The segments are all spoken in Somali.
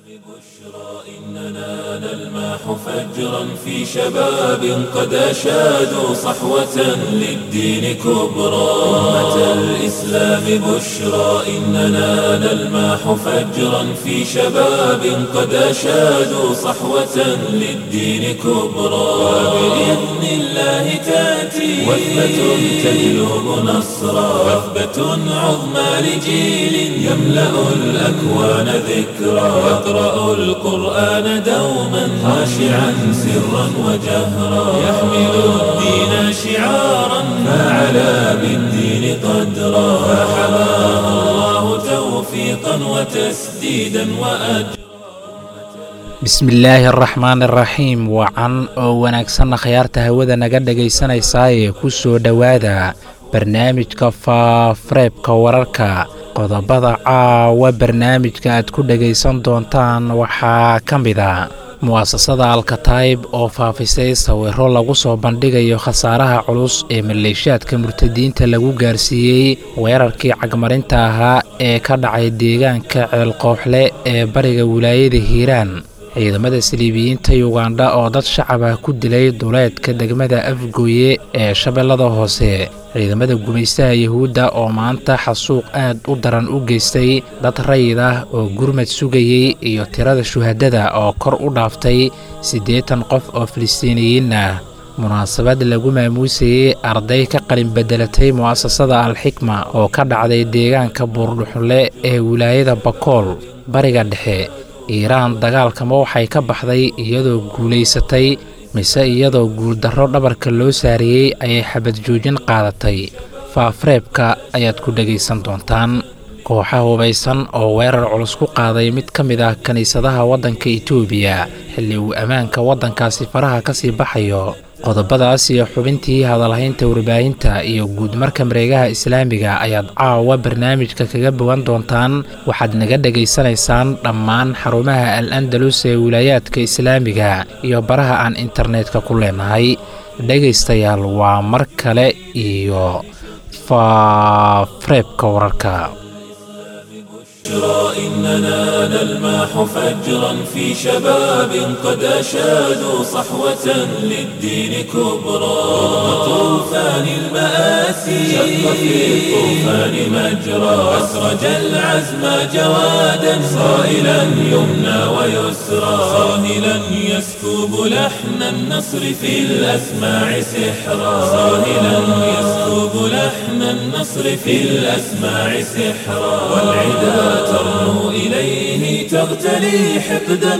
إننا نلمح فجرا في شباب قد أشادوا صحوة للدين كبرى أمة الإسلام بشرى إننا نلمح فجرا في شباب قد أشادوا صحوة للدين كبرى وبإذن الله تأتي وثبة تجلب نصرا وثبة عظمى لجيل يملأ الأكوان ذكرا يقرأ القرآن دوما خاشعا سرا وجهرا يحمل الدين شعارا فعلى بالدين قدرا فحماه الله توفيقا وتسديدا وأجرا bismillaahi araxmaan araxiim wacan oo wanaagsanna khayaarta hawada naga dhegaysanaysaayee ku soo dhowaada barnaamijka faafareebka wararka qodobada caawa barnaamijka aad ku dhegaysan doontaan waxaa ka mid a mu'asasada alkataib oo faafisay sawiro lagu soo bandhigayo khasaaraha culus ee maleeshaadka murtadiinta lagu gaarsiiyey weerarkii cagmarinta ahaa ee ka dhacay deegaanka ceelqooxle ee bariga wilaayada hiiraan ciidamada saliibiyiinta yugandha oo dad shacab ah ku dilay duleedka degmada afgooye ee shabeellada hoose ciidamada gumaystaha yuhuudda oo maanta xasuuq aad u daran u geystay dad rayid ah oo gurmad sugayey iyo tirada shuhadada oo kor u dhaaftay siddeetan qof oo filistiiniyiin ah munaasabad lagu maamuusayey arday ka qalin bedelatay mu'asasada alxikma oo ka dhacday deegaanka buurdhuxunle ee wilaayada bakool bariga dhexe iiraan dagaalkama waxay ka baxday iyadoo guulaysatay mise iyadoo guuldarro dhabarka loo saariyey ayay xabad joojin qaadatay faafareebka ayaad ku dhegaysan doontaan kooxa hubaysan oo weerar culus ku qaaday mid ka mid ah kiniisadaha waddanka itoobiya xilli uu ammaanka waddankaasi faraha ka sii baxayo qodobadaas iyo xubintii hadalhaynta warbaahinta iyo guudmarka mareegaha islaamiga ayaad caawa barnaamijka kaga bogan doontaan waxaad naga dhegaysanaysaan dhammaan xarumaha al andalus ee wilaayaadka islaamiga iyo baraha aan internetka ku leenahay dhegaystayaal waa mar kale iyo faafareebka wararka بشرى إننا نلمح فجرا في شباب قد أشادوا صحوة للدين كبرى طوفان المآسي شق في الطوفان مجرى أسرج العزم جوادا صائلا يمنى ويسرى صاهلا يسكب لحن النصر في الأسماع سحرا صاهلا يسكب لحن النصر في الأسماع سحرا والعدا ترنو إليه تغتلي حقدا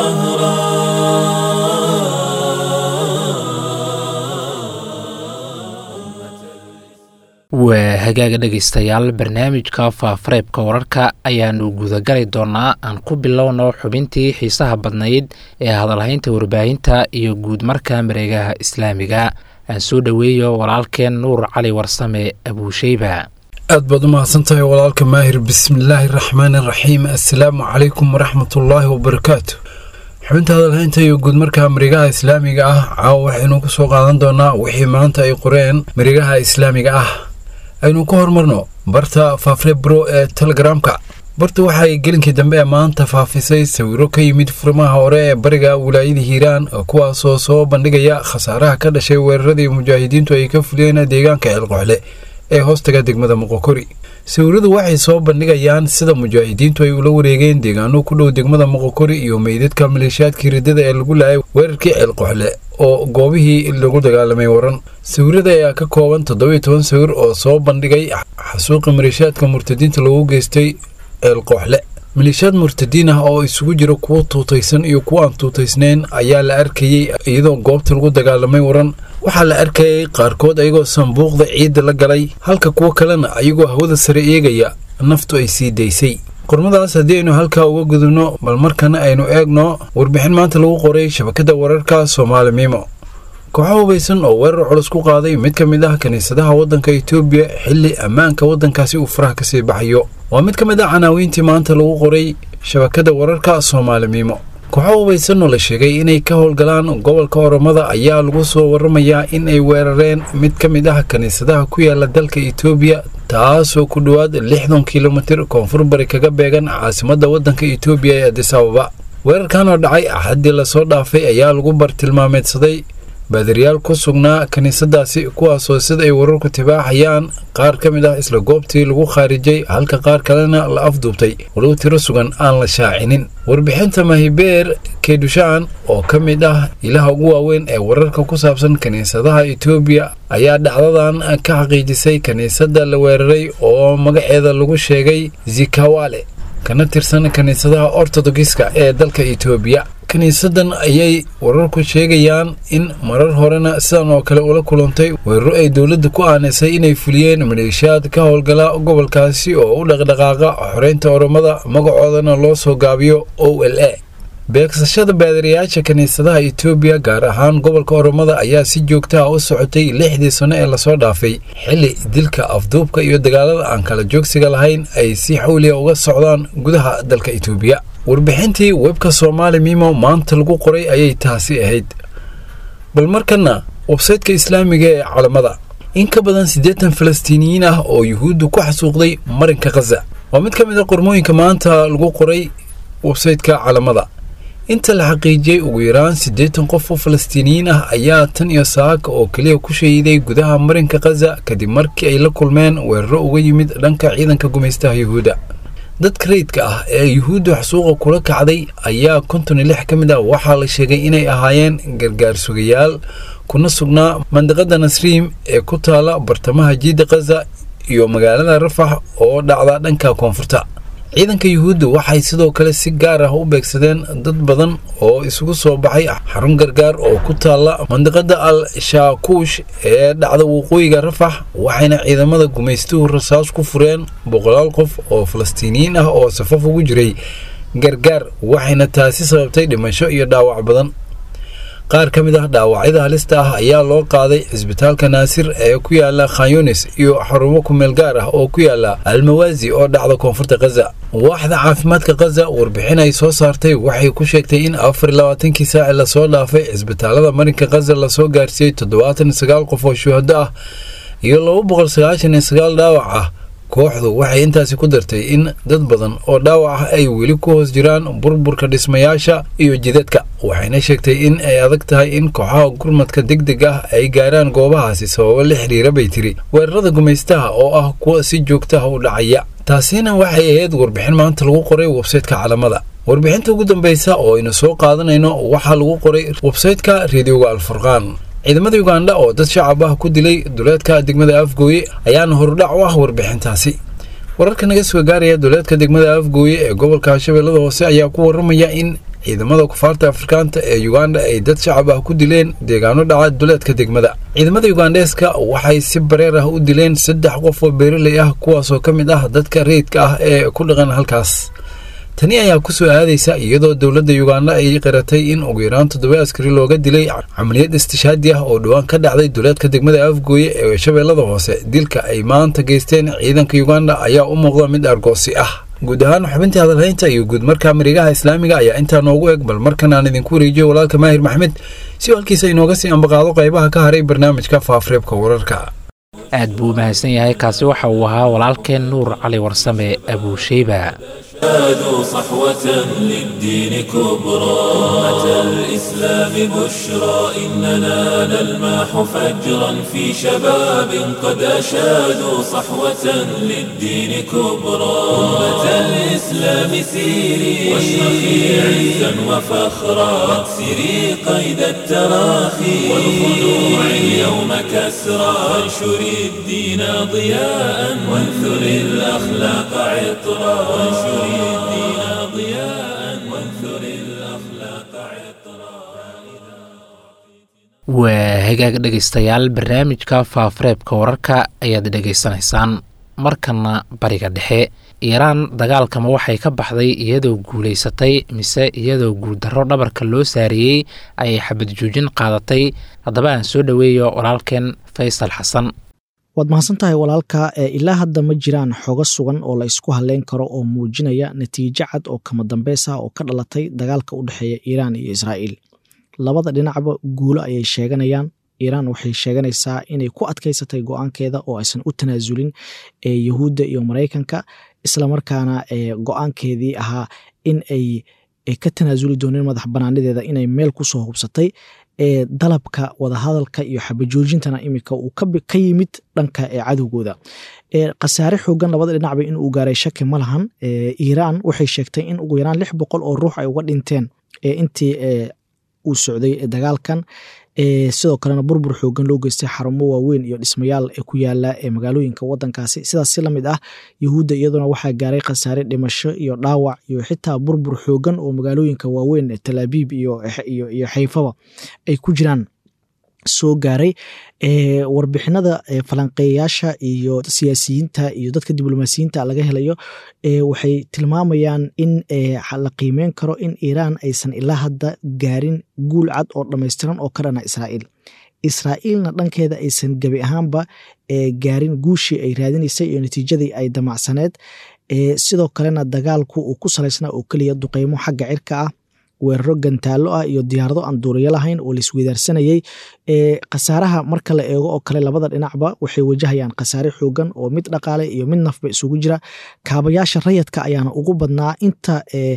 وقهرا waa hagaaga dhegaystayaal barnaamijka faafareebka wararka ayaanu gudagali doonaa aan ku bilowno xubintii xiisaha badnayd ee hadalhaynta warbaahinta iyo guudmarka mareegaha islaamiga aan soo dhoweeyo walaalkeen nuur cali warsame abuusheyba aad baad u mahadsantahay walaalka maahir bismillaahi raxmaani raxiim assalaamu calaykum waraxmatullaahi wabarakaatu xubinta hadalhaynta iyo guudmarka mareegaha islaamiga ah caawa waxaynu ku soo qaadan doonaa wixii maanta ay qoreen mareegaha islaamiga ah aynu ka hormarno barta faafrebro ee telegramka barta waxaay gelinkii dambe ee maanta faafisay sawiro ka yimid furimaha hore ee bariga wilaayada hiiraan kuwaasoo soo bandhigaya khasaaraha ka dhashay weeraradii mujaahidiintu ay ka fuliyeen deegaanka ceelqoxle ee hoostaga degmada moqokori sawiradu waxay soo bandhigayaan sida mujaahidiintu ay ula wareegeen deegaano ku dhow degmada moqokori iyo meydadka maleeshiyaadkii riddada ee lagu laayay weerarkii ceelqoxle oo goobihii lagu dagaalamay waran sawirada ayaa ka kooban toddobiyo toban sawir oo soo bandhigay xasuuqi maleeshiyaadka murtadiinta loogu geystay ceelqooxle maleeshiyaad murtadiin ah oo isugu jira kuwo tuutaysan iyo kuwo aan tuutaysnayn ayaa la arkayey iyadoo goobta lagu dagaalamay waran waxaa la arkayay qaarkood ayagoo sanbuuqda ciidda la galay halka kuwo kalena ayagoo hawada sare eegaya naftu ay sii daysay qormadaas haddii aynu halkaa uga gudubno bal markana aynu eegno warbixin maanta lagu qoray shabakadda wararka soomaali miimo kooxo hubaysan oo weerar culus ku qaaday mid ka mid ah kiniisadaha waddanka etoobiya xilli ammaanka waddankaasi uu faraha kasii baxayo waa mid ka mid ah canaawiintii maanta lagu qoray shabakadda wararka soomaali miimo kooxo hubaysan oo la sheegay inay ka howlgalaan gobolka oromada ayaa lagu soo waramayaa in ay weerareen mid ka mid ah kiniisadaha ku yaala dalka etoobiya taasoo ku dhowaad lixdan kilomitir koonfur bari kaga beegan caasimadda waddanka etoobiya ee adis ababa weerarkan oo dhacay axaddii lasoo dhaafay ayaa lagu bartilmaameedsaday baadiriyaal ku sugnaa kiniisadaasi kuwaasoo sida ay wararku tibaaxayaan qaar ka mid ah isla goobtii lagu khaarijay halka qaar kalena la afduubtay walow tiro sugan aan la shaacinin warbixinta mahibeer keydushaan oo ka mid ah ilaha ugu waaweyn ee wararka ku saabsan kiniisadaha etoobiya ayaa dhacdadan ka xaqiijisay kiniisadda la weeraray oo magaceeda lagu sheegay zikawale kana tirsan kiniisadaha ortodogiska ee dalka etoobiya kiniisadan ayay wararku sheegayaan in marar horena sidan oo kale ula kulantay weeraro ay dowladda ku aanisay inay fuliyeen maleeshiyaad ka howlgala gobolkaasi oo u dhaqdhaqaaqa xoreynta oromada magacoodana loo soo gaabiyo o l a beegsashada baadariyaasha kiniisadaha etoobiya gaar ahaan gobolka oromada ayaa si joogta ah u socotay lixdii sano ee lasoo dhaafay xilli dilka afduubka iyo dagaalada aan kala joogsiga lahayn ay si xawliya uga socdaan gudaha dalka etoobiya warbixintii webka soomaali mimo maanta lagu qoray ayay taasi ahayd bal markana websaytka islaamiga ee calamada in ka badan siddeetan falastiiniyiin ah oo yuhuuddu ku xasuuqday marinka khaza waa mid ka mid a qormooyinka maanta lagu qoray websaytka calamada inta la xaqiijiyey ugu yaraan siddeetan qof oo falastiiniyiin ah ayaa tan iyo saaka oo keliya ku shahiiday gudaha marinka khaza kadib markii ay la kulmeen weeraro uga yimid dhanka ciidanka gumaystaha yuhuudda dadka rayidka ah ee yuhuuddu xasuuqa kula kacday ayaa konton iyo lix ka mid ah waxaa la sheegay inay ahaayeen gargaar sugayaal kuna sugnaa mandiqada nasriim ee ku taala bartamaha jiidda khaza iyo magaalada rafax oo dhacda dhanka koonfurta ciidanka yuhuudda waxay sidoo kale si gaar ah u beegsadeen dad badan oo isugu soo baxay xarun gargaar oo ku taalla mandiqada al shaakuush ee dhacda waqooyiga rafax waxayna ciidamada gumaystuhu rasaas ku fureen boqolaal qof oo falastiiniyiin ah oo safaf ugu jiray gargaar waxayna taasi sababtay dhimasho iyo dhaawac badan qaar ka mid ah dhaawacyada halista ah ayaa loo qaaday cisbitaalka naasir ee ku yaala khanyunis iyo xarumo kumeel gaar ah oo ku yaala almawaazi oo dhacda koonfurta khaza waaxda caafimaadka khaza warbixin ay soo saartay waxay ku sheegtay in afar iyo labaatankii saaci lasoo dhaafay cisbitaalada marinka khaza lasoo gaarsiiyey toddobaatan iyo sagaal qof oo shuhado ah iyo laba boqol sagaashan iyo sagaal dhaawac ah kooxdu waxay intaasi ku dartay in dad badan oo dhaawac ah ay weli ku hoos jiraan burburka dhismayaasha iyo jidadka waxayna sheegtay in ay adag tahay in kooxaha gurmadka deg deg ah ay gaaraan goobahaasi sababo la xiriira bay tiri weerarada gumaystaha oo ah kuwa si joogtaha u dhacaya taasina waxay ahayd warbixin maanta lagu qoray websaytka calamada warbixinta ugu dambeysa oo aynu soo qaadanayno waxaa lagu qoray websaytka reediyoga alfurqaan ciidamada ugandha oo dad shacab ah ku dilay duleedka degmada afgooye ayaana horudhac u ah warbixintaasi wararka naga soo gaaraya duleedka degmada afgooye ee gobolka shabeellada hoose ayaa ku waramaya in ciidamada kufaarta afrikaanta ee uganda ay dad shacab ah ku dileen deegaano dhaca duleedka degmada ciidamada ugandheeska waxay si bareer ah u dileen saddex qof oo beeraley ah kuwaasoo ka mid ah dadka rayidka ah ee ku dhaqan halkaas tani ayaa ku soo aadaysa iyadoo dowladda uganda ay qiratay in ugu yaraan toddoba askari looga dilay camaliyad istishaadi ah oo dhowaan ka dhacday duleedka degmada afgooye ee shabeellada hoose dilka ay maanta geysteen ciidanka uganda ayaa u muuqda mid argoosi ah guud ahaan xubintii hadalhaynta iyo guud markaa marigaha islaamiga ayaa intaa noogu eg bal markan aan idinku wareejiyo walaalka maahir maxmed si halkiisa inooga sii ambaqaado qaybaha ka haray barnaamijka faafreebka wararka aad buu u mahadsan yahay kaasi waxa uu ahaa walaalkeen nuur cali warsame abuusheyba زادوا صحوة للدين كبرى أمة الإسلام بشرى إننا نلمح فجرا في شباب قد أشادوا صحوة للدين كبرى أمة الإسلام سيري واشرخي عزا وفخرا واكسري قيد التراخي والخنوع اليوم كسرى وانشري الدين ضياء وانثري الأخلاق عطرا وانشري الدين ضياء وانثر الأخلاق عطرا waa hagaag dhegaystayaal barnaamijka faafareebka wararka ayaad dhegaysanaysaan markana bariga dhexe iiraan dagaalkama waxay ka baxday iyadoo guulaysatay mise iyadoo guuldarro dhabarka loo saariyey ayay xabad joojin qaadatay haddaba aan soo dhoweeyo walaalkeen faysal xasan waad mahadsantahay walaalka ee ilaa hadda ma jiraan xogo sugan oo la isku halleyn karo oo muujinaya natiijo cad oo kama dambeys ah oo ka dhalatay dagaalka u dhexeeya iiraan iyo israa'iil labada dhinacba guulo ayay sheeganayaan iiraan waxay sheeganaysaa inay ku adkaysatay go-aankeeda oo aysan u tanaasulin yahuudda iyo maraykanka islamarkaana go-aankeedii ahaa in ay ka tanaasuli doonin madax banaanideeda inay meel kusoo hubsatay ee dalabka wadahadalka iyo xabajoojintana iminka uu ka yimid dhanka ee cadowgooda khasaare xoogan labada dhinacba inuu gaaray shaki ma lahan iiraan waxay sheegtay in ugu yaraan lix boqol oo ruux ay uga dhinteen intii uu socday dagaalkan sidoo kalena burbur xoogan loo geystay xarumo waaweyn iyo dhismayaal ku yaala magaalooyinka wadankaasi sidaas si lamid ah yahuudda iyaduna waxaa gaaray khasaare dhimasho iyo dhaawac iyo xitaa burbur xoogan oo magaalooyinka waaweyn talaabiib iyo xayfaba ay ku jiraan soo gaaray warbixinada falanqeeyayaasha iyo siyaasiyiinta iyo dadka diblomaasiyiinta laga helayo waxay tilmaamayaan in la qiimeyn karo in iiraan aysan ilaa hadda gaarin guul cad oo dhammaystiran oo ka dhana israa'iil israa'iilna dhankeeda aysan gebi ahaanba gaarin guushii ay raadinaysay iyo natiijadii ay damacsaneed sidoo kalena dagaalku uu ku salaysnaa oo keliya duqeymo xagga cirka ah weeraro gantaallo ah iyo diyaarado aan duuriyo lahayn oo laisweydaarsanayey khasaaraha marka la eego oo kale labada dhinacba waxay wajahayaan khasaare xoogan oo mid dhaqaale iyo mid nafba isugu jira kaabayaasha rayadka ayaana ugu badnaa inta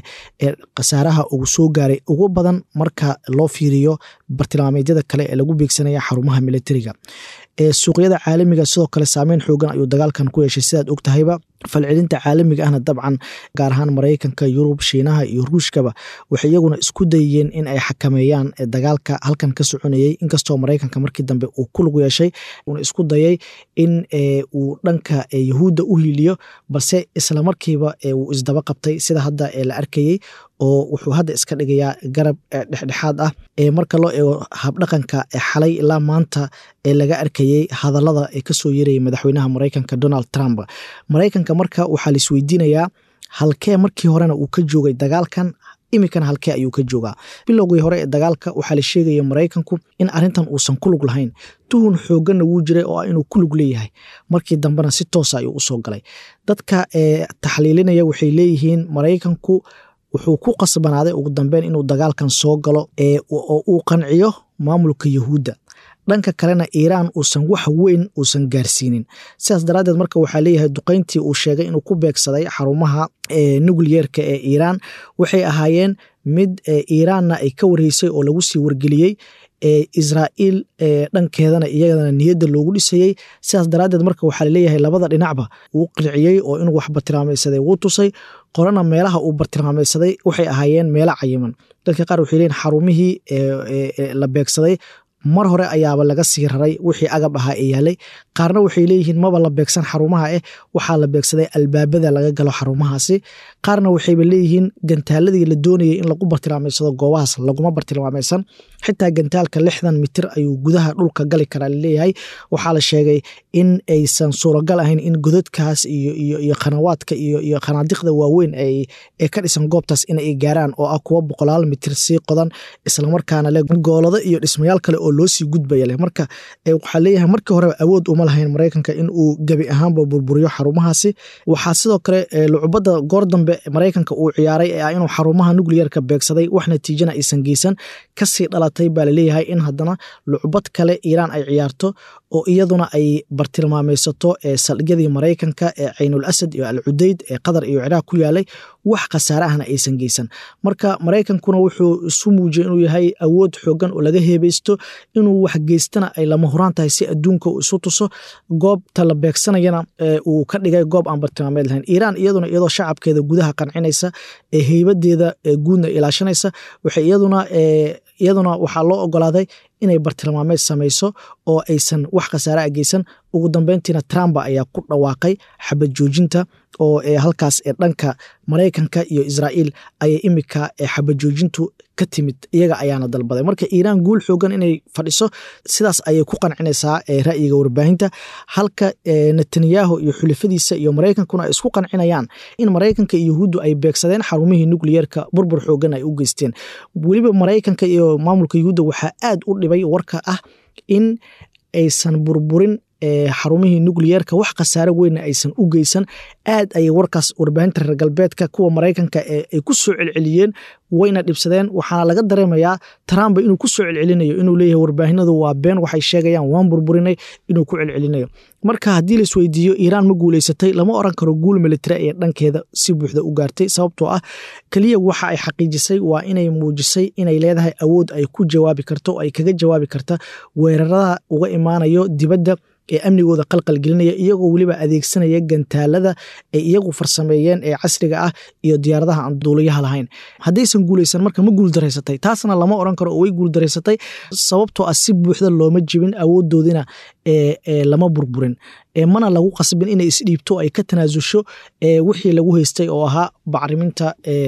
khasaaraha ugu soo gaaray ugu badan marka loo fiiriyo bartilmaameedyada kale ee lagu beegsanaya xarumaha militariga suuqyada caalamiga sidoo kale saameyn xoogan ayuu dagaalkan ku yeeshay sidaad og tahayba falcelinta caalamiga ahna dabcan gaar ahaan maraykanka yurub shiinaha iyo ruushkaba waxay iyaguna isku dayeen in ay xakameeyaan dagaalka halkan ka soconayey inkastoo maraykanka markii dambe uu ku lug yeeshay uuna isku dayay in uu dhanka yahuudda u hiiliyo balse isla markiiba uu isdaba qabtay sida hadda la arkayey oo wuxuu hadda iska dhigayaa garab dhexdhexaad ah ee marka loo eego habdhaqanka xalay ilaa maanta ee laga arkayey hadallada ee kasoo yeerayay madaxweynaha maraykanka donald trump maraykanka marka waxaa laisweydiinayaa halkee markii horena uu ka joogay dagaalkan iminkana halkee ayuu ka joogaa bilowgii hore ee dagaalka waxaa la sheegaya maraykanku in arintan uusan ku lug lahayn tuhun xooganna wuu jiray oo ah inuu ku lug leeyahay markii dambena si toosa ayuu usoo galay dadka taxliilinaya waxay leeyihiin maraykanku wuxuu ku qasbanaaday ugu dambeyn inuu dagaalkan soo galo oo uu qanciyo maamulka yahuudda dhanka kalena iiraan uusan wax weyn uusan gaarsiinin sidaas daraaddeed marka waxaa leeyahay duqeyntii uu sheegay inuu ku beegsaday xarumaha nucleyeerka ee iiraan waxay ahaayeen mid iiraanna ay ka wareysay oo lagu sii wargeliyey israa'iil dhankeedana iyadana niyadda loogu dhisayey sidaas daraaddeed marka waxaa laleeyahay labada dhinacba wuu qirciyey oo inuu wax bartilmaamaysaday wuu tusay qorana meelaha uu bartilmaamaysaday waxay ahaayeen meelo cayiman dadka qaar waxay leeyihin xarumihii la beegsaday mar hore ayaaba laga sii raray wixii agab ahaa ee yaalay qaarna waxay leeyihiin maba la beegsan xarumaha eh waxaa la beegsaday albaabada laga galo xarumahaasi qaarna waxayba leeyihiin gantaaladii la doonayay in lagu bartilmaameysado goobahaas laguma bartilmaamaysan xitaa gantaalka lixdan mitir ayuu gudaha dhulka gali karaa laleeyahay waxaa la sheegay in aysan suuragal ahayn in godadkaas iyo khanawaadka iyo khanaadiqda waaweyn ee ka dhisan goobtaas inay gaaraan oo ah kuwa boqolaal mitir sii qodan islamarkaana le goolado iyo dhismayaal kale oo loo sii gudbaya leh marka waxaa leeyahay markii horeba awood uma lahayn maraykanka in uu gebi ahaanba burburiyo xarumahaasi waxaa sidoo kale lucubadda goor dambe maraykanka uu ciyaaray ee ah inuu xarumaha nucliyerka beegsaday wax natiijana aysan geysan kasii dhalatay baa laleeyahay in haddana lucubad kale iiraan ay ciyaarto oo iyaduna ay bartilmaameysato saldhigyadii maraykanka ee caynul asad iyo al cudeyd ee qatar iyo ciraaq ku yaalay wax khasaare ahna aysan geysan marka maraykankuna wuxuu isu muujiyey inuu yahay awood xoogan oo laga heebeysto inuu wax geystana ay lama huraan tahay si adduunka uu isu tuso goobta la beegsanayana uu ka dhigay goob aan bartilmaameed lahayn iiraan iyaduna iyadoo shacabkeeda gudaha qancinaysa ee heybadeeda guudna ilaashanaysa waxay iyaduna iyaduna waxaa loo ogolaaday inay bartilmaameed samayso oo aysan wax khasaare a geysan ugu dambeyntiina trumba ayaa ku dhawaaqay xabad joojinta oo halkaas ee dhanka maraykanka iyo israa'iil ayay imika xabad joojintu ka timid iyaga ayaana dalbaday marka iiraan guul xoogan inay fadhiso sidaas ayay ku qancinaysaa ra'yiga warbaahinta halka netanyahu iyo xulafadiisa iyo maraykankuna ay isku qancinayaan in maraykanka iyo yahuuddu ay beegsadeen xarumihii nucliyerka burbur xoogan ay u geysteen weliba maraykanka iyo maamulka yahuudda waxaa aad u dhibay warka ah in aysan burburin xarumihii nucleyeerka wax khasaare weynna aysan u geysan aad ayay warkaas warbaahinta reer galbeedka kuwa maraykanka ay ku soo celceliyeen wayna dhibsadeen waxaana laga dareemayaa trump inuu ku soo celcelinayo inuu leeyahay warbaahinadu waa been waxay sheegayaan waan burburinay inuu ku celcelinayo marka haddii la isweydiiyo iiraan ma guuleysatay lama oran karo guul militari ee dhankeeda si buuxda u gaartay sababtoo ah keliya waxa ay xaqiijisay waa inay muujisay inay leedahay awood ay ku jawaabi karto oo ay kaga jawaabi karta weerarada uga imaanayo dibadda ee amnigooda qalqalgelinaya iyagoo weliba adeegsanaya gantaalada ay iyagu farsameeyeen ee casriga ah iyo diyaaradaha aan duuliyaha lahayn haddaysan guuleysan marka ma guuldaraysatay taasna lama oran karo oo way guuldaraysatay sababtoo ah si buuxda looma jibin awoodoodina lama burburin mana lagu qasbin inay isdhiibto ay ka tanaasusho wixii lagu haystay oo ahaa bacriminta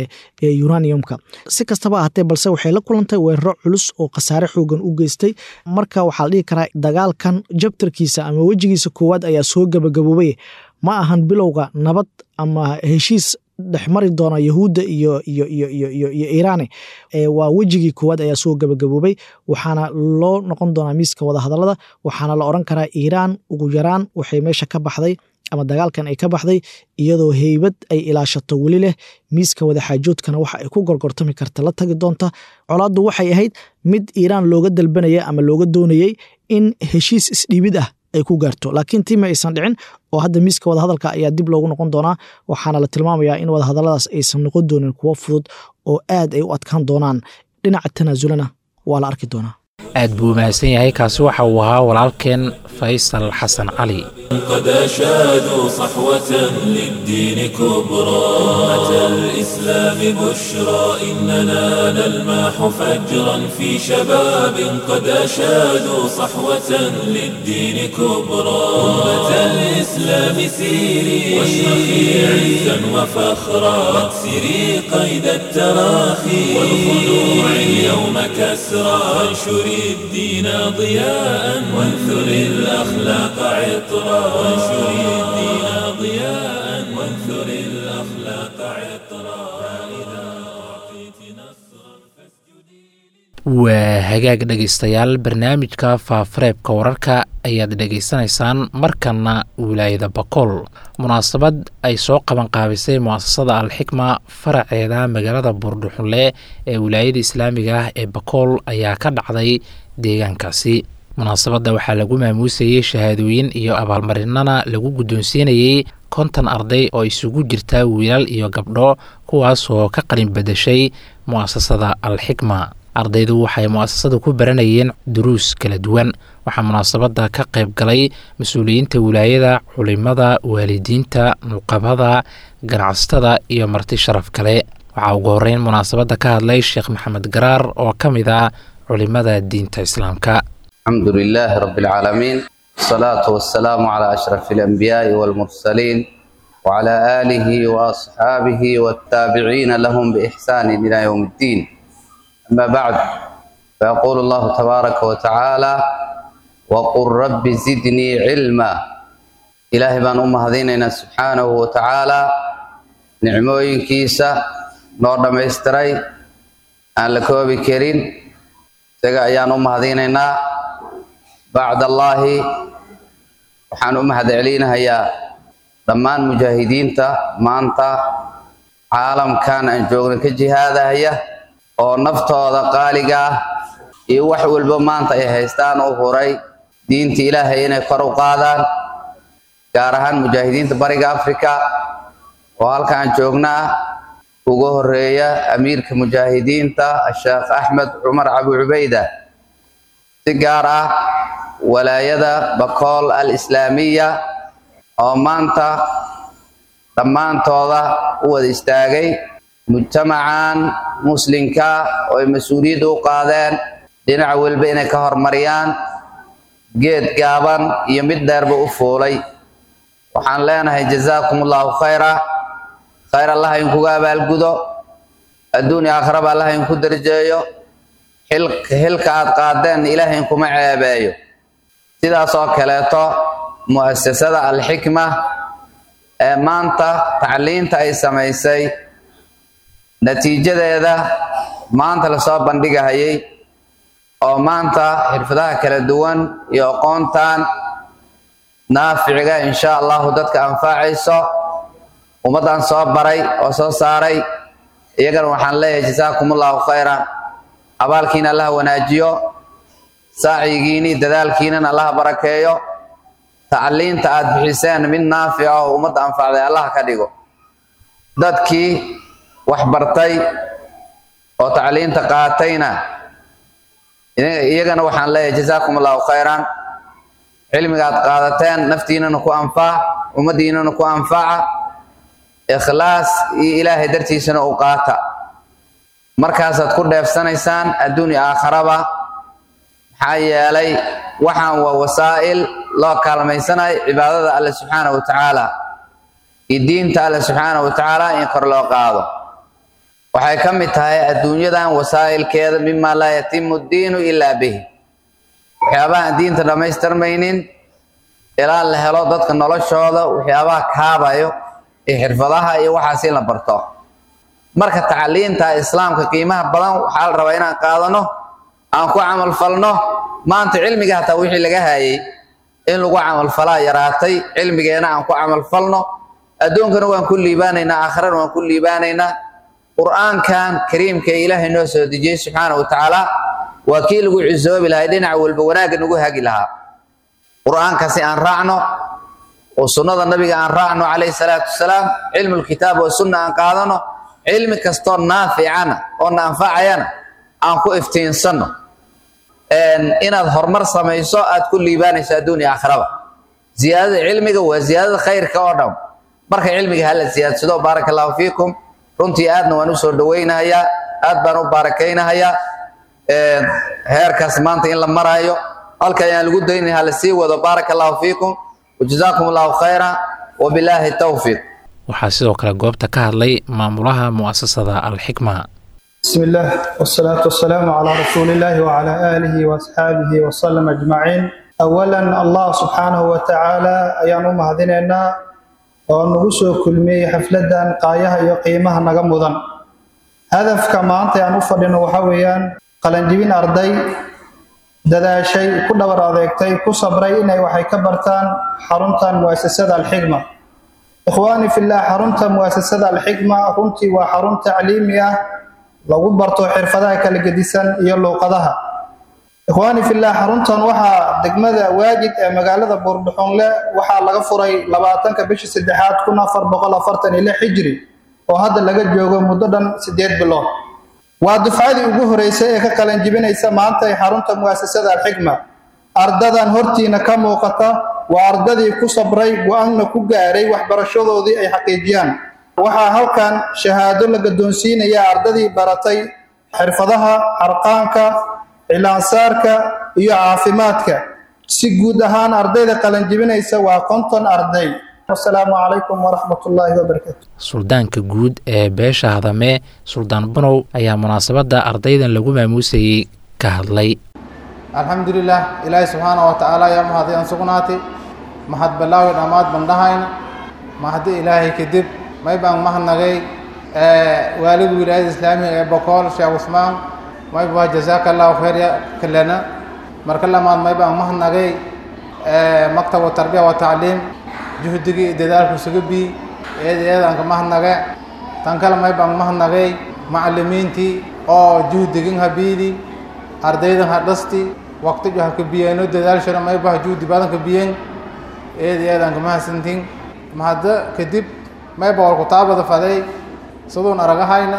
uraniumka si kastaba ahatee balse waxay la kulantay weeraro culus oo khasaare xoogan u geystay marka waxaa la dhihi karaa dagaalkan jabtarkiisa ama wejigiisa koowaad ayaa soo gabagaboobay ma ahan bilowga nabad ama heshiis dhexmari doona yahuudda iyo iyo iyo iyo iyo iyo iiraani waa wejigii koowaad ayaa soo gabagaboobay waxaana loo noqon doonaa miiska wadahadalada waxaana la oran karaa iiraan ugu yaraan waxay meesha ka baxday ama dagaalkan ay ka baxday iyadoo heybad ay ilaashato weli leh miiska wadaxaajoodkana waxa ay ku gorgortami karta la tagi doonta colaaddu waxay ahayd mid iiraan looga dalbanaya ama looga doonayey in heshiis isdhiibid ah ay ku gaarto laakiin tii ma aysan dhicin oo hadda miiska wadahadalka ayaa dib loogu noqon doonaa waxaana la tilmaamayaa in wadahadaladaas aysan noqon doonin kuwo fudud oo aad ay u adkaan doonaan dhinaca tanaasulana waa la arki doonaa aad buu mahadsan yahay kaasi waxa uu ahaa walaalkeen faysal xasan cali قد أشادوا صحوة للدين كبرى أمة الإسلام بشرى إننا نلماح فجرا في شباب قد أشادوا صحوة للدين كبرى أمة الإسلام سيري واشرخي عزا وفخرا واكسري قيد التراخي والخلوع اليوم كسرى وانشري الدين ضياء وانثري الأخلاق عطرا وانشري الدين ضياء وانثري الأخلاق عطرا فإذا أعطيت نصرا waa hagaag dhegaystayaal barnaamijka faafareebka wararka ayaad dhegaysanaysaan markana wilaayada bakool munaasabad ay soo qabanqaabisay muasasada alxikma faraceeda magaalada buurdhuxunle ee wilaayada islaamiga ah ee bakool ayaa ka dhacday deegaankaasi munaasabadda waxaa lagu maamuusayey shahaadooyin iyo abaalmarinana lagu guddoonsiinayey konton arday oo isugu jirta wiilal iyo gabdho kuwaasoo ka qalin badashay mu'asasada alxikma ardaydu waxay mu'asasada ku baranayeen duruus kala duwan waxaa munaasabadda ka qayb galay mas-uuliyiinta wilaayada culimada waalidiinta nuqabada ganacsatada iyo marti sharaf kale waxaa ugu horeyn munaasabadda ka hadlay sheekh maxamed garaar oo ka mid ah culimada diinta islaamka الحمد لله رب العالمين والصلاة والسلام على أشرف الأنبياء والمرسلين وعلى آله وأصحابه والتابعين لهم بإحسان إلى يوم الدين أما بعد فيقول الله تبارك وتعالى وقل رب زدني علما إلهي بان أم هذيننا سبحانه وتعالى نعموين كيسا نور دميستري أن لكوبي كريم isaga ayaan u mahadinaynaa bacd allaahi waxaan u mahad celinahayaa dhammaan mujaahidiinta maanta caalamkan aan joogna ka jihaadahaya oo naftooda qaaliga ah iyo wax walba maanta ay haystaan u huray diinta ilaahay inay kor u qaadaan gaar ahaan mujaahidiinta bariga africa oo halkaan joognaa ugu horeeya amiirka mujaahidiinta sheekh axmed cumar cabi cubayda si gaar ah walaayada bakool al islaamiya oo maanta dhammaantooda u wada istaagay mujtamacan muslimka oo ay mas-uuliyadda u qaadeen dhinac walba inay ka hormariyaan geed gaaban iyo mid dheerba u fuulay waxaan leenahay jazaakum allahu khayra khayr allah idinkuga abaalgudo adduun iyo aakhiraba allah idinku darjeeyo xilka aad qaadeen ilaahay inkuma ceebeeyo sidaas oo kaleeto mu'asasada alxikma ee maanta tacliinta ay samaysay natiijadeeda maanta lasoo bandhigahayay oo maanta xirfadaha kala duwan iyo aqoontan naaficiga insha allahu dadka anfacayso ummaddan soo baray oo soo saaray iyagana waxaan leeyahay jasaakum allahu khayran abaalkiina allah wanaajiyo saacigiini dadaalkiinan allah barakeeyo tacliinta aad bixiseen mid naafica oo ummadda anfacday allah ka dhigo dadkii wax bartay oo tacliinta qaatayna iyagana waxaan leeyahay jasaakum allahu khayran cilmiga aad qaadateen naftiinana ku anfac ummaddiinana ku anfaca ikhlaas iyo ilaahay dartiisana u qaata markaasaad ku dheefsanaysaan adduun iyo aakharaba maxaa yeelay waxaan waa wasaa'il loo kaalmaysanayo cibaadada alle subxaanahu wa tacaala iyo diinta alle subxaanahu wa tacaala in kor loo qaado waxay ka mid tahay adduunyadan wasaa'ilkeeda mima laa yatimu ddiinu ilaa bihi waxyaabaha aan diinta dhammaystirmaynin ilaa la helo dadka noloshooda waxyaabaha kaabayo iyo xirfadaha iyo waxaas in la barto marka tacliinta islaamka qiimaha badan waxaa la rabaa inaan qaadano aan ku camalfalno maanta cilmiga hataa wixii laga hayay in lagu camalfalaa yaraatay cilmigeena aan ku camalfalno adduunkana waan ku liibaanaynaa aakhirana waan ku liibaanaynaa qur-aankan kariimka ee ilaahay noo soo dejiyey subxaana wa tacaala waa kii lagu cisoobi lahay dhinac walba wanaagga nagu hagi lahaa qur-aankasi aan raacno oo sunnada nabiga aan raacno calayhi salaatu wasalaam cilmulkitaab oo sunna aan qaadano cilmi kastoo naaficana oo na anfacayana aan ku iftiinsanno inaad horumar samayso aad ku liibaanayso adduun iyo aakhiraba ziyaadada cilmiga waa ziyaadada khayrka oo dhan marka cilmiga hala ziyaadsado baaraka allahu fiikum runtii aadna waan u soo dhowaynahayaa aad baan u baarakaynahayaa heerkaas maanta in la maraayo halka ayaan lagu daynay hala sii wado baaraka allahu fiikum wajazaakum allahu khayra wabilaahi towfiiq waxaa sidoo kale goobta ka hadlay maamulaha mu'asasada alxikma بسم الله والصلاة والسلام على رسول الله وعلى آله وأصحابه وسلم أجمعين أولا الله سبحانه وتعالى أيان مهديننا ونغسو كلمي حفلة قايها يقيمها نغمضا هدف كما أنت يعني أفضل وحويا قلنجبين أرضي dadaashay ku dhabar adeegtay ku sabray inay waxay ka bartaan xaruntan muasasada alxikma ikhwaani fillah xarunta muasasada alxikma runtii waa xarun tacliimi ah lagu barto xirfadaha kala gedisan iyo luuqadaha ikhwaani fillah xaruntan waxaa degmada waajid ee magaalada buurdhuxunle waxaa laga furay labaatanka bishii saddexaad kun afar boqol afartan iyo lix xijri oo hadda laga joogo muddo dhan sideed bilood waa dufcadii ugu horeysay ee ka qalanjibinaysa maanta ee xarunta mu'asasada alxikma ardadan hortiina ka muuqata waa ardadii ku sabray go-aanna ku gaaray waxbarashadoodii ay xaqiijiyaan waxaa halkan shahaado la gadoonsiinaya ardadii baratay xirfadaha harqaanka cilaansaarka iyo caafimaadka si guud ahaan ardayda qalanjibinaysa waa konton arday asalaamu calaykum waraxmat ullaahi wabarakaatu suldaanka guud ee beesha hadame suldaan banow ayaa munaasabadda ardaydan lagu maamuusayey ka hadlay alxamdulilah ilaahi subxaana wa tacaala yaa mahaday aan sugnaatay mahad balaawi dhammaad bandhahayn mahadi ilaahay kadib may baan mahadnagay waaliga wilaayada islaamiga ee bokool sheekh cusmaan may baa jazaaka allahu khayr ya kalena marka lamaad may baan mahadnagay maktab tarbiya wa tacliim juhdigii iyo dadaalku isuga bii eeda eedaan ka mahadnage tan kale may baan mahadnagay macalimiintii oo juhdigin habiidi ardaydan ha dhasti waqtijo ha ka biyeeno dadaalshana may bah juhdi badan ka biyen eeda eedaan ka mahadsantin mahadda kadib may ba war kutaabada faday siduun aragahayna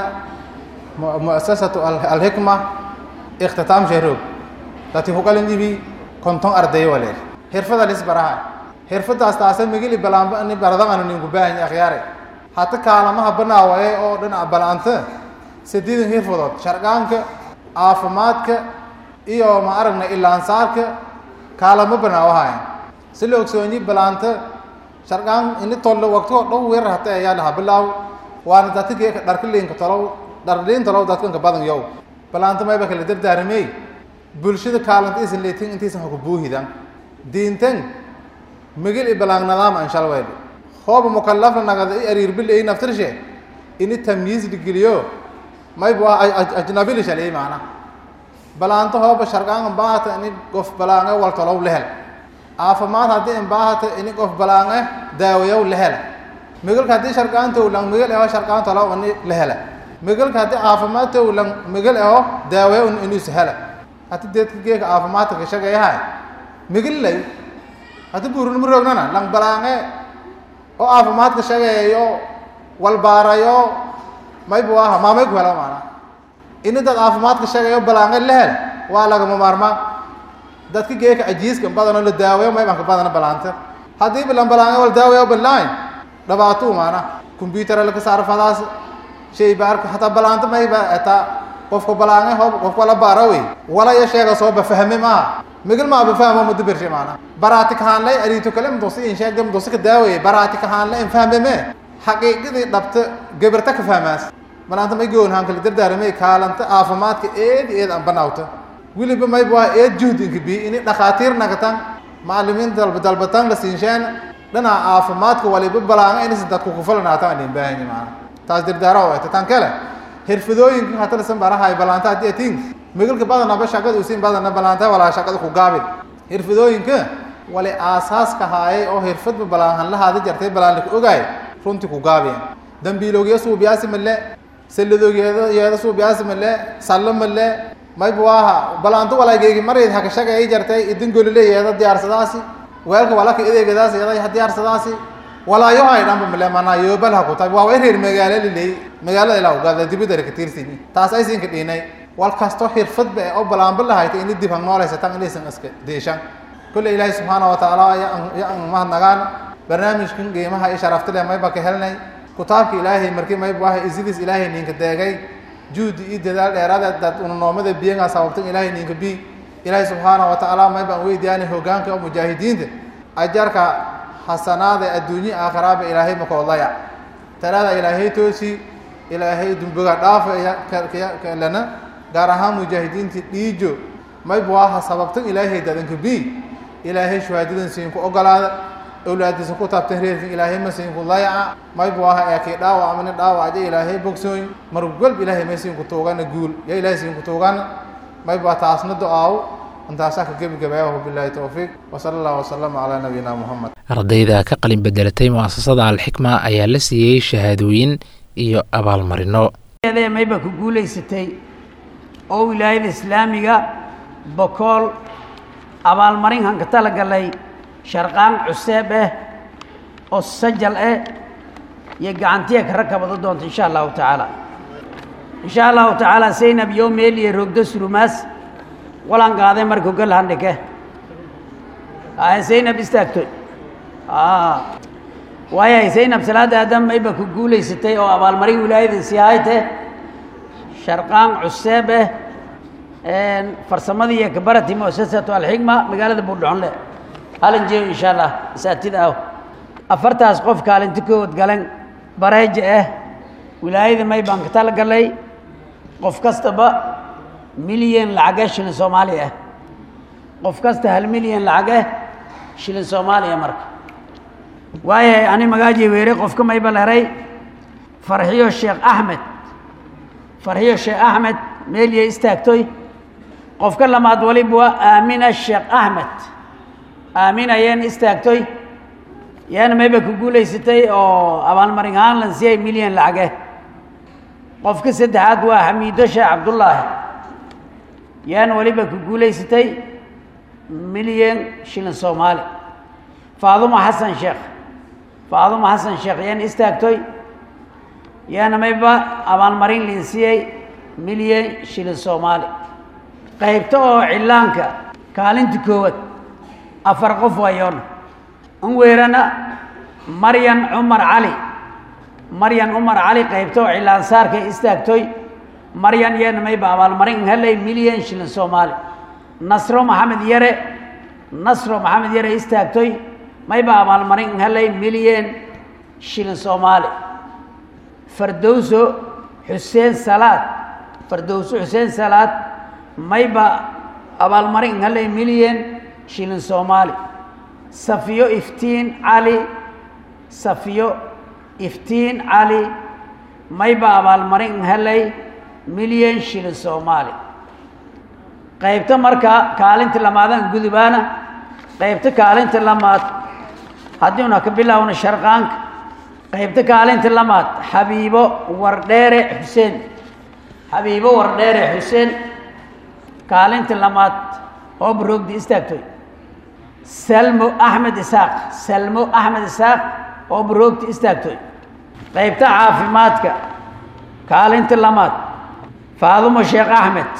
mu'asasatu alxikma ikhtitaam sheeroog dati hukalin ibi konton ardayo waleer xirfada lis baraha xirfadaas taasa migili balaanba ni baradaqanu ninku baahan akhyaare hata kaalamaha banaawaye oo dhinaca balaanta sideedan xirfadood sharqaanka caafimaadka iyo ma aragna ilaansaarka kaalamo banaawahayan si la ogsoonyi balaanta sharqaan ini tolle waqtigoo dhow weerar hata ayaa lahaa bilaaw waana dadka dharkaliinka tolow dharliin tolow dadkanka badan yow balaanta mayba kala dardaaramey bulshada kaalanta isan leetin intaysan haku buuhidan diintan migil i balang nadaama inshal wayl hooba mukallafna nagada i ariirbil ay naftirshe ini tamyiis dhigeliyo maybu ajnabi lishaliyay macna balaanta hooba sharqaanga baata ini gof balaanga wal tolow lehel caafimaad haddii inbaahata ini qof balaange daawayow la hela migalka haddii sharqaantow lang migal eho sharqaanto law ini la hela migalka haddii caafimaadtow lang migal eho daawayow inuus hela hati deedka geeka caafimaadka ka shaqeeyahay migil lay hati buurin mu roognana lang balaange oo caafimaadka shaqeeyo walbaarayo maybu aha maamay ku helo maana ini dad caafimaadka shaqeeyo balaange la hel waa lagama maarmaan dadka geeka ajiiska badanoo la daawayo maybanka badana balaanta haddii bilan balaange wal daawayo bilayn dhibaatuu maana combyutara laka saaro fadaas shay baarka hataa balaanta mayba ataa qofka balaange hoob qofka la baara wey walaya sheega soo bafahme maaha migil maa bafahmo muddo bershe maana baraati kahaanlay ariito kale mdosi in sheega mdosi ka daawaye baraati kahaanlay in fahme me xaqiiqadii dhabta gabarta ka fahmaas balaanta may goon haan kala dardaaramay kaalanta caafimaadka eed eed aan banaawta weliba mayba waa eed juhdinka bi ini dhakhaatiir nagatan macalimiin dalba dalbatan la siinshaan dhinaca caafimaadka waliba balaanga inaysan dadku kufalanaatan aan idin baahanya maana taas dardaara oo eta tan kale xirfadooyinka hatalasan barahay balaanta haddii atiin migalka badanaba shaqada usiin badana balaanta walaa shaqada ku gaabin xirfadooyinka wali aasaaska haayay oo xirfadba balaahan lahaada jartay balaan laka ogaay runtii ku gaabiyeen dambiiloogiya suubiyaasi male salladoogeeda yeeda suubiyaasi male sallo male mayba waaha balaanto walaageegi marayd haka shaqeey jartay idin golile yeeda diyaarsadaasi weelka walaka ideegadaas yeeda diyaarsadaasi walaayo ay dhanba male manaa yoobal ha ku tahay waa way reer magaalo liley magaalada ilaa ugaada dibidara ka tiirsini taas ay siinka dhiinay wal kasto xirfadba ee oo balaanba lahayta ini dib hang nooleysatan inaysan iska deeshan kulle ilaahay subxaana wa tacaala ya an mahadnagaan barnaamijkan qiimaha iyo sharafta leh mayba ka helnay kutaabka ilaahay markii mayba waha isidiis ilaahay ninka deegay juhdi iyo dadaal dheeraada dad ununoomada biyangaa sababtan ilaahay ninka bi ilaahay subxaana wa tacaala maybaan weydiyaanay hogaanka oo mujaahidiinta ajarka xasanaada adduunye aakhiraaba ilaahay makoodlaya talaada ilaahay toosi ilaahay dumbiga dhaafa lana gaar ahaan mujaahidiintii dhiijo mayba waaha sababtan ilaahay dadanka bi ilaahay shuhaadadan siinku ogolaada awlaadiisa ku taabtan reerkan ilaahay ma siinku layaca mayba waaha ee kii dhaawac amani dhaawac ja ilaahay bogsooy mar walba ilaahay may siinku tuugana guul ya ilaahay siinku tuugana mayba taasna do-aaw intaasaa ka gebagabeeyahu bilaahi towfiiq wasala allah wasalama calaa nabiyina muxamed ardayda ka qalin bedelatay mu'asasada alxikma ayaa la siiyey shahaadooyin iyo abaalmarino mayba ku guulaysatay oo wilaayada islaamiga bokool abaalmarinkan ka talagalay sharqaan cuseeb ah oo sajal ah iyo gacantiya ka rakabado doonta insha allahu tacaala insha allahu tacaala saynab yo meel iyo rogdo surumaas walan qaaday marka galhandhike saynab istaagtoy waayahay saynab salaada aadam mayba ku guulaysatay oo abaalmarin wilaayada siyaayte sharqaan cuseeb ah farsamadii iyo kabarati muasasatu alxikma magaalada buurdhaxonle halin jeeyo insha allah masaatida ah afartaas qof kaalinti kood galan bareeja ah wilaayada may baan ka talagalay qof kastaba milyan lacage shilin soomaali ah qof kasta hal milyan lacage shilin soomaaliya marka waayahay ani magaaji weere qofka mayba leray farxiyo sheekh axmed farxiyo sheekh axmed meeliyay istaagtoy qofka lamaad waliba waa aamina sheekh axmed aamina yeen istaagtoy yaana mayba ku guulaysatay oo abaalmarin ahaan lan siiyay milyan lacage qofka saddexaad waa xamiido sheekh cabdullaahi yaana waliba ku guulaysatay milyan shilin soomaali faadumo xasan sheekh faadumo xasan sheekh yaan istaagtoy yaana mayba abaalmarin lin siiyey milyan shilin soomaali qaybta oo cillaanka kaalinta koowaad afar qof waayoona an weerana maryan cumar cali maryan cumar cali qaybta oo cillaansaarka istaagtoy maryan yeena mayba abaalmarin helay milyan shilin soomaali nasro maxamed yare nasro maxamed yare istaagtoy mayba abaalmarin helay milyan shilin soomaali fardowso xuseen salaad fardowso xuseen salaad mayba abaalmarin helay milyan shilin soomaali safiyo iftiin cali safiyo iftiin cali mayba abaalmarin helay milyan shilin soomaali qaybta marka kaalinta lamaadan gudubaana qaybta kaalinta lamaad haddiuna ka bilaawna sharqaanka qaybta kaalinta lamaad xabiibo wardheere xuseen xabiibo wardheere xuseen kaalinta lamaad oo baroogdi istaagtoy salmo axmed isaaq salmo axmed isaaq oo baroogti istaagtoy qaybta caafimaadka kaalinta lamaad faadumo sheekh axmed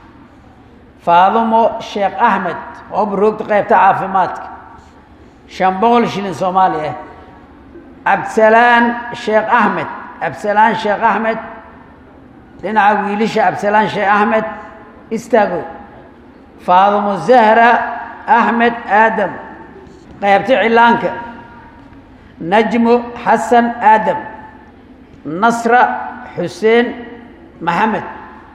faadumo sheekh axmed oo baroogta qaybta caafimaadka shan boqol shilin soomaali ah cabdisalaan sheekh axmed cabdisalaan sheekh axmed dhinaca wiilisha cabdisalaan sheekh axmed istaago faadumo zahra axmed aadam qaybta cilaanka najmo xasan aadam nasra xuseen maxamed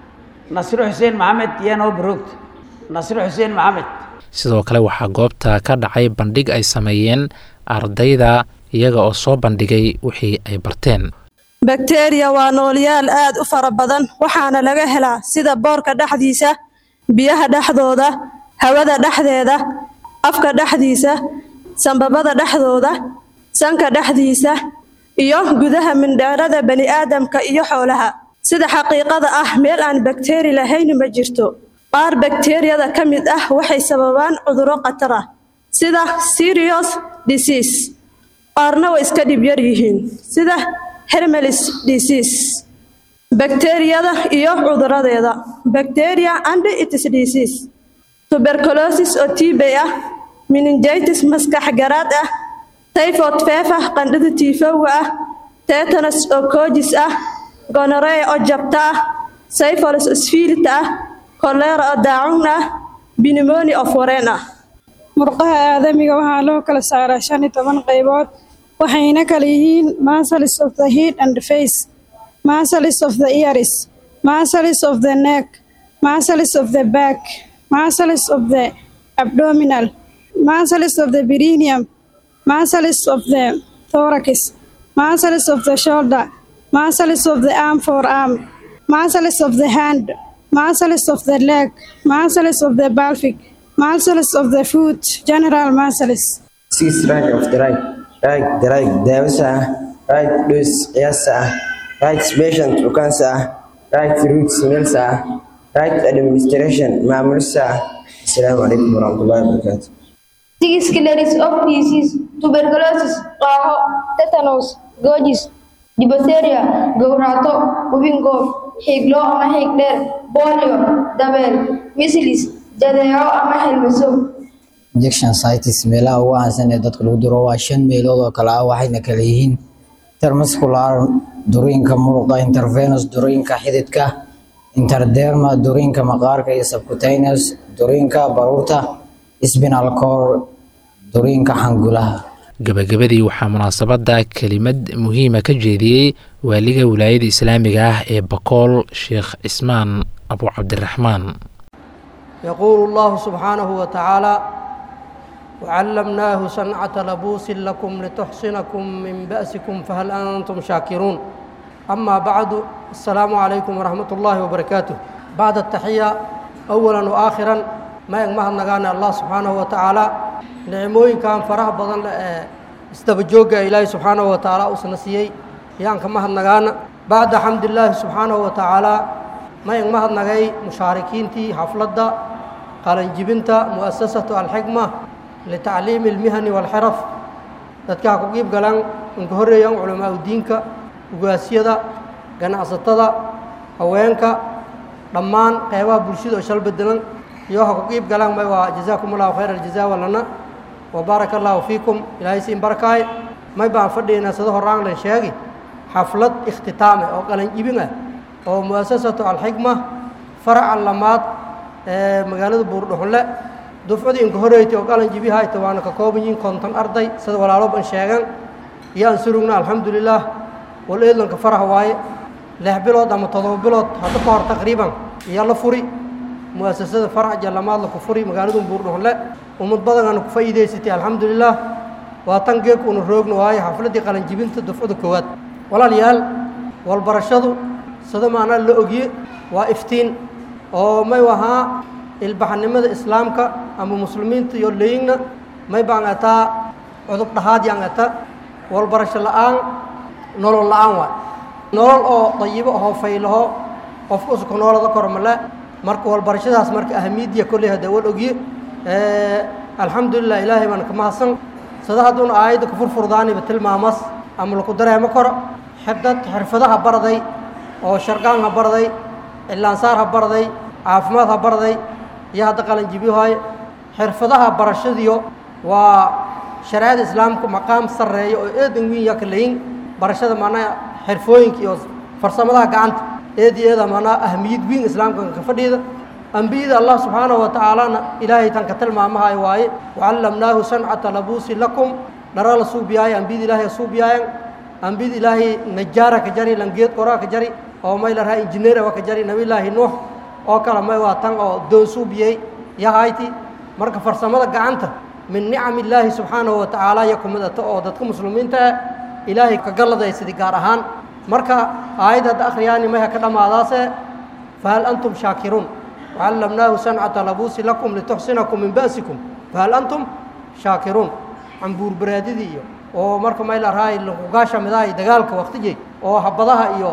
nasro xuseen maxamed yanoo baroogta nasro xuseen maxamed sidoo kale waxaa goobta ka dhacay bandhig ay sameeyeen ardayda iyaga oo soo bandhigay wixii ay barteen bakteriya waa noolyaal aad u fara badan waxaana laga helaa sida boorka dhexdiisa biyaha dhexdooda hawada dhexdeeda afka dhexdiisa sambabada dhexdooda sanka dhexdiisa iyo gudaha mindheerada bani'aadamka iyo xoolaha sida xaqiiqada ah meel aan bakteri lahayn ma jirto qaar bakteriyada ka mid ah waxay sababaan cudurro khatar ah sida serious disease qaarna way iska dhib yar yihiin sida hermelis disease bakteriyada iyo cuduradeeda bacteria and its disease tuberculosis oo tibay ah meningitis maskax garaad ah typhoid feefa qandhada tiifowga ah tetanus oo koojis ah gonorrhea oo jabta ah syphilis oo sfiilita ah kolera oo daacun ah pneumonia oo foreen ah murqaha aadamiga waxaa loo kala saaraa shan iyo toban qaybood waxayna kala yihiin muscles of the head and face muscles of the ears muscles of the neck muscles of the back muscles of the abdominal muscles of the perineum muscles of the thorax muscles of the shoulder muscles of the arm forearm muscles of the hand muscles of the leg muscles of the pelvic muscles of the foot general muscles six right of the right right the right daawasa ah right dose qiyaasa ah right patient bukaansa ah right route meelsa ah right administration maamulsa ah asalaamu calaykum waraxmatullahi wabarakaatu Six killers of disease, tuberculosis, qaaxo, tetanus, googis, diphtheria, gowraco, hubingood, xiiglo ama xiig dheer, polio, dabeel, measles, jadeeco ama xilmiso. injection sites meelaha ugu caansan ee dadka lagu duro waa shan meelood oo kale ah waxayna kala yihiin intermuscular duriinka muruqa intervenous duriinka xididka interderma duriinka maqaarka iyo subcutaneous duriinka baruurta spinal cord duriinka xangulaha gabagabadii waxaa munaasabadda kelimad muhiima ka jeediyey waaliga wilaayada islaamiga ah ee bakool sheekh cismaan abu cabdiraxmaan يقول الله سبحانه وتعالى وعلمناه صنعة لبوس لكم لتحصنكم من بأسكم فهل أنتم شاكرون أما بعد السلام عليكم ورحمة الله وبركاته بعد التحية أولا وآخرا ما يغمه نغانا الله سبحانه وتعالى نعموين كان فرح بدن استبجوغا إلهي سبحانه وتعالى أسنسيي يان كما نغانا بعد حمد الله سبحانه وتعالى ما يغمه نغاي مشاركين حفلة قال جبنت مؤسسة الحكمة لتعليم المهن والحرف dadka ku qiib galaan inka horeeyaan culamaa diinka ugaasiyada ganacsatada haweenka dhammaan qeybaha bulshada oo shal bedelan iyo waxa ku qiib galaan may waa jazaakum allahu khayr aljazaa walana wa baaraka allahu fiikum ilaahay siin barakaay may baan fadhiynaa sida horaan lan sheegi xaflad ikhtitaame oo qalan jibin ah oo mu'asasatu alxikma faraca lamaad ee magaalada buurdhuxunle dufcadii inka horeeytay oo qalan jibi hayta waana ka kooban yihiin konton arday sida walaalo ban sheegan yaan surugna alxamdulilaah wal eedlanka faraha waaye lix bilood ama todoba bilood hadda ka hor taqriiban iyo la furi mu'asasada farac jallamaad la ku furi magaaladu buurdhuxunle ummad badan aanu ku faa'iidaysatay alxamdulilaah waa tan geeg una roogna waaye xafladdii qalanjibinta dufcada koowaad walaalayaal walbarashadu sida maanaa la ogye waa iftiin oo may ahaa ilbaxnimada islaamka ama muslimiinta iyo leyigna may baan ataa cudub dhahaad yaan ata walbarasho la'aan nolol la'aan waay nolol oo dayibo ahoo faylaho qofka usuka noolada kor male marka walbarashadaas marka ahamiidiya kolley hadda wal ogye alxamdulilah ilaahay baan ka mahadsan sida hadduuna aayadda ka furfurdaaniba tilmaamas ama laku dareemo karo xidad xirfadaha barday oo sharqaan ha barday cilaansaar ha barday caafimaad ha barday iyo hadda qalanjibyohaye xirfadaha barashadiyo waa shareecada islaamka maqaam sarreeya oo eedan wiin yaa ka layin barashada macnaha xirfooyinka iyo farsamadaha gacanta eed iyo eeda macnaha ahmiyad wiin islaamka ka fadhiida ambiyada allah subxaanahu wa tacaalana ilaahay tan ka tilmaamahayo waaye wacallamnaahu sancata labuusi lakum dhara la suubiyaaye ambiyada ilaahay suubiyaayan ambiyada ilaahay najaara ka jari langeed qoraa ka jari oo may la raha injineera waa ka jari nabillaahi nuux oo kale may waa tan oo doon suubiyey yahayti marka farsamada gacanta min nicam illaahi subxaanahu wa tacaala iyo ku midata oo dadka muslimiinta ah ilaahay ka galladaysadii gaar ahaan marka aayad hadda akhriyaani mayha ka dhammaadaase fahal antum shaakiruun wacallamnaahu sancata labuusi lakum lituxsinakum min ba'sikum fahal antum shaakiruun cambuurbaraadidii iyo oo marka may la rahay lakugaasha midahay dagaalka waqtijey oo habadaha iyo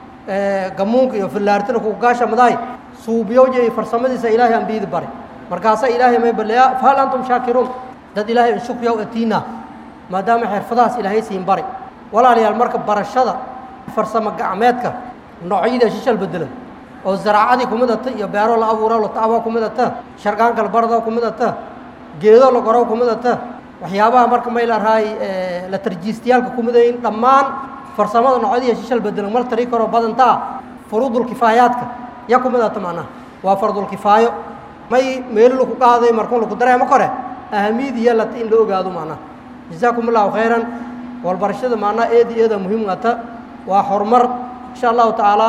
gamuunka iyo fillaartina kugaasha midahay suubiyowje iyo farsamadiisa ilaahay ambiyadi bare markaasaa ilaahay may balleeyaa fahal antum shaakiruun dad ilaahay in shukriyaw atiina maadaama xirfadahaas ilaahay siin bari walaalayaal marka barashada farsamo gacmeedka noocyada shishal bedelan oo zaraacadii ku midata iyo beero la abuuro la tacbo ku midata sharqaanka la bardo ku midata geedo la qoro ku midata waxyaabaha marka may la rahay la tarjiistayaalka ku midayin dhammaan farsamada noocyadiiyo shishal bedelan mal tari karo badantaa furuudul kifaayaadka ya ku midata macnaha waa fardul kifaayo may meelo laku qaaday markuu laku dareemo kore ahamiyad iyo lata in la ogaado macnaha jazaakum allahu khayran walbarashada macnaha eedi eeda muhiim ata waa horumar insha allahu tacaala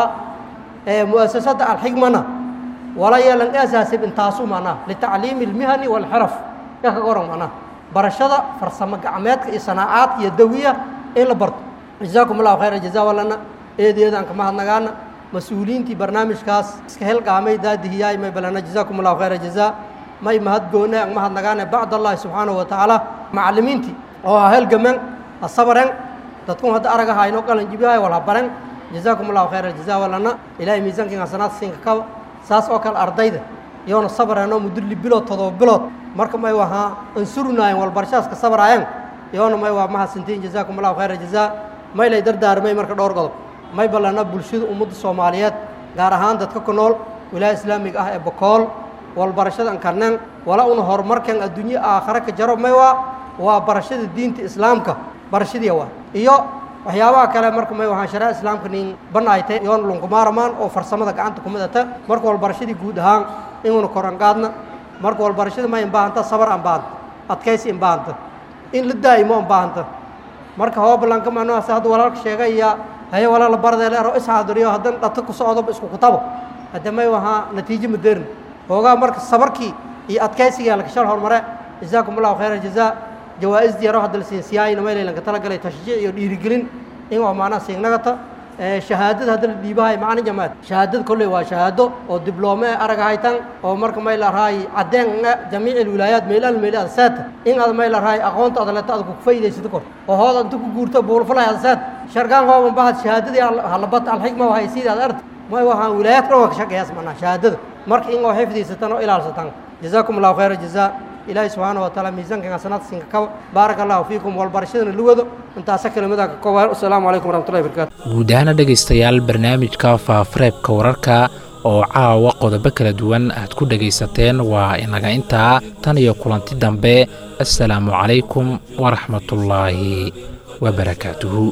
mu'asasada alxigmana wala yeelan asaasib intaasu macnaha litacliimi almihani walxiraf ya kaga oran macnaha barashada farsamo gacmeedka iyo sanaacaad iyo dawiya in la barto jazaakum allahu khayran jazaa walana eedi eedaan kama hadnagaana mas-uuliyiintii barnaamijkaas iska helgaamay daadihiyaay may balana jazaakum allahu khayra jazaa may mahadgoone ang mahadnagaane bacd allahi subxaanahu wa tacaala macallimiintii oo ha helgamen ha sabaren dadkun hadda araga hayno qalan jibyahay wal ha baren jazaakum allahu khayra jazaa walana ilaahay miisaankiin hasanaad siinka kaba saas oo kale ardayda iyoona sabareenoo mudulli bilood todoba bilood marka may wahaa ansurunaayen walbarashaaska sabaraayeen iyoona may waa mahadsantiin jazaakum allahu khayra jazaa may lay dardaarmay marka dhowr qodob may ballana bulshada ummadda soomaaliyeed gaar ahaan dadka ku nool wilaaya islaamiga ah ee bokool walbarashada ankarneen wala una horumarkan adduunye aakhare ka jaro may waa waa barashada diinta islaamka barashadiya waa iyo waxyaabaha kale marka may wahaan sharaa islaamka nin banaaytay yoon lunkumaaramaan oo farsamada gacanta ku midata marka walbarashadii guud ahaan inuuna koran qaadna marka walbarashada may inbaahanta sabar aan baahanta adkaysi inbaahanta in la daa'imo inbaahanta marka hoobalanka manoas hadda walaalka sheegay iyo haye walaala bardeeleero isxaadiriyo haddan dhata ku socdoba isku kutabo hadda may wahaa natiijo maderin hoogaa marka sabarkii iyo adkaysiga lakashal hormare jazaakum allahu khayra jazaa jawaa'isdii yaro hadda la siinsiyaayna maylaylanka talagalay tashjiic iyo dhiirigelin in waa macnaha siignagata shahaadada hadda la dhiibahay macna jamaad shahaadada kolley waa shahaado oo dibloome e arag haytan oo marka may la rahay caddeen jamiic alwilaayaat meelaal meelaad saata in aad may la rahay aqoonta aad leeta aad ku faa'iidaysato kor oo hood inta ku guurto buulfalay aad saat shargaan hooban bahad shahaadadii halabat alxikma wahay sidii aad arta may waxaan wilaayaad dhan waa ka shaqeeyaas macnaha shahaadada marka in oo xifdiysatan oo ilaalsatan jazaakum allahu khayra jazaa ilaahay subxaana wa taala miisaankan xasanaadka siinka kaba baaraka allahu fiikum walbarashadana la wado intaasa kelimadaha ka koobaan asalaamu calaykum waraxmatullahi barakaatu guud ahaana dhegaystayaal barnaamijka faafareebka wararka oo caawa qodobo kala duwan aad ku dhegaysateen waa inaga intaa tan iyo kulanti dambe assalaamu calaykum waraxmatullaahi wabarakaatuhu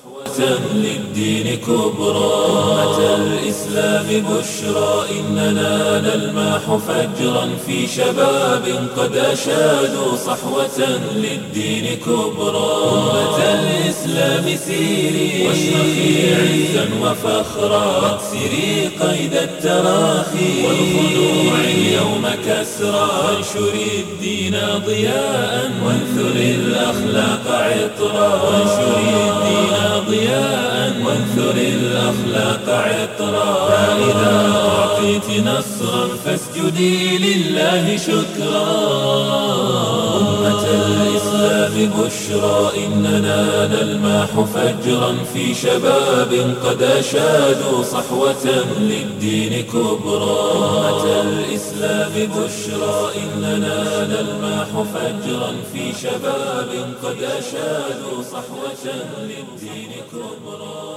للدين كبرى أمة الإسلام بشرى إننا نلماح فجرا في شباب قد أشادوا صحوة للدين كبرى أمة الإسلام سيري واشرخي عزا وفخرا واكسري قيد التراخي والخنوع اليوم كسرى وانشري الدين ضياء وانثري الأخلاق عطرا وانشري الدين ضياء وانثر الأخلاق عطرا فإذا أعطيت نصرا فاسجدي لله شكرا أمة الإسلام بشرى إننا نلمح فجرا في شباب قد أشادوا صحوة للدين كبرى أمة الإسلام بشرى إننا نلمح فجرا في شباب قد أشادوا صحوة للدين كبرى